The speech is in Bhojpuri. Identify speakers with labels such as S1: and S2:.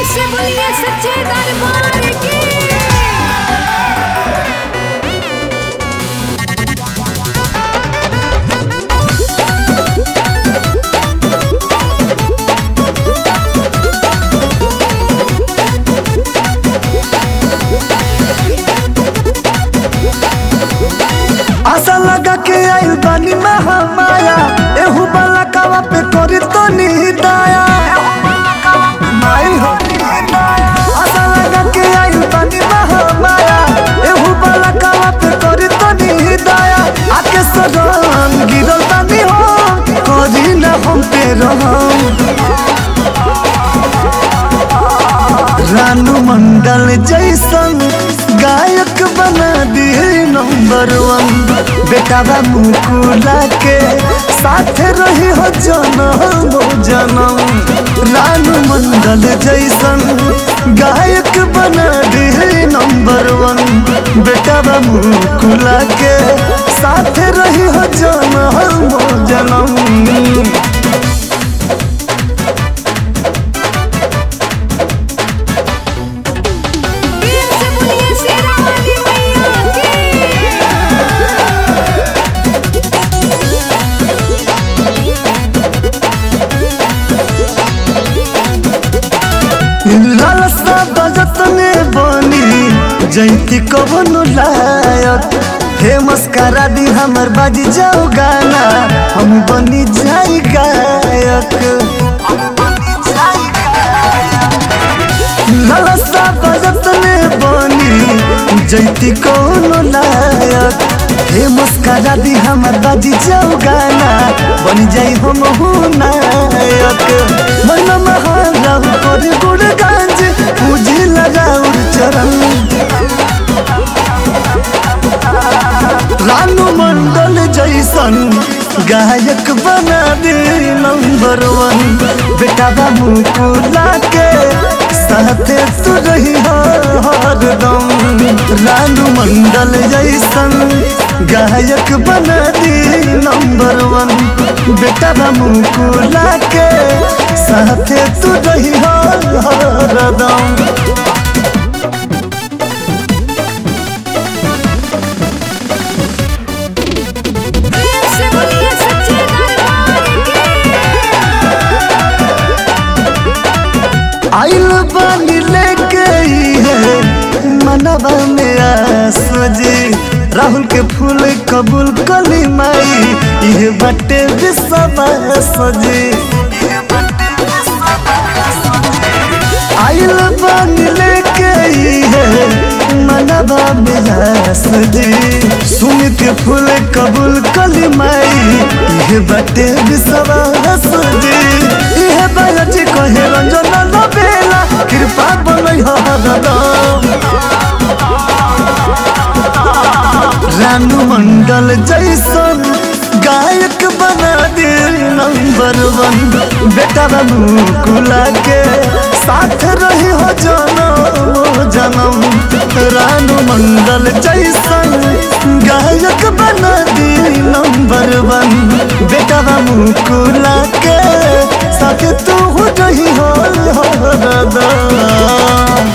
S1: से बोलिए सच्चे दरबार की
S2: आशा लगा के आइल बानी महामाया एहू बाला कावा पे करी तो दया माई हो आशा लगा के आइल बानी महामाया एहू बाला कावा पे करी तो दया आके सदन गिरल बानी हो करी ना हम पे रहम रानू मंडल जैसन गायक बना दिए नंबर वन बेटा मुकुला के साथ रही हो जनम जनम रानू मंडल जैसन गायक बना दिए नंबर वन बेटा मुकुला के साथ रही हो जनम जनम
S1: वीर से बोलिए शेरा वाली मैया की
S2: लालसा बजत ने बनी जैती कवनो लायक फेमस करा दी हमर बाजी जाओ गाना हम बनी जाई गायक लालसा बजत ने बनी जैती कवनो लायक फेमस करा दी हमर बाजी जाओ गाना बनी जाई हम हूँ नायक मन महाराव कर गुड़ गांज पूजी लगाउर चरण रानू मंडल जैसन गायक बना दे नंबर वन बेटा बाबू को लाके साथे तू रही हरदम रानू मंडल जैसन गायक बना दे नंबर वन बेटा बाबू को लाके साथे तू रही हरदम
S1: वीर से बोलिए सच्चे दरबार की
S2: आइल बानी लेके ही है मनवा में आस जी राहुल के फूल कबूल कली माई ये बटे विश्वास जी आइल बानी लेके ही है मनवा में आस जी सुन के फूल कबूल कली माई ये बटे विश्वास जी ये बालच कहे रंजन बेला कृपा बनई हरदम रानू मंडल जैसन गायक बना दे नंबर वन बेटा बाबू कुला के साथ रही हो जनम जनम रानू मंडल जैसन गायक बना दे नंबर वन बेटा बाबू कुला के साथ तू रही हो हरदम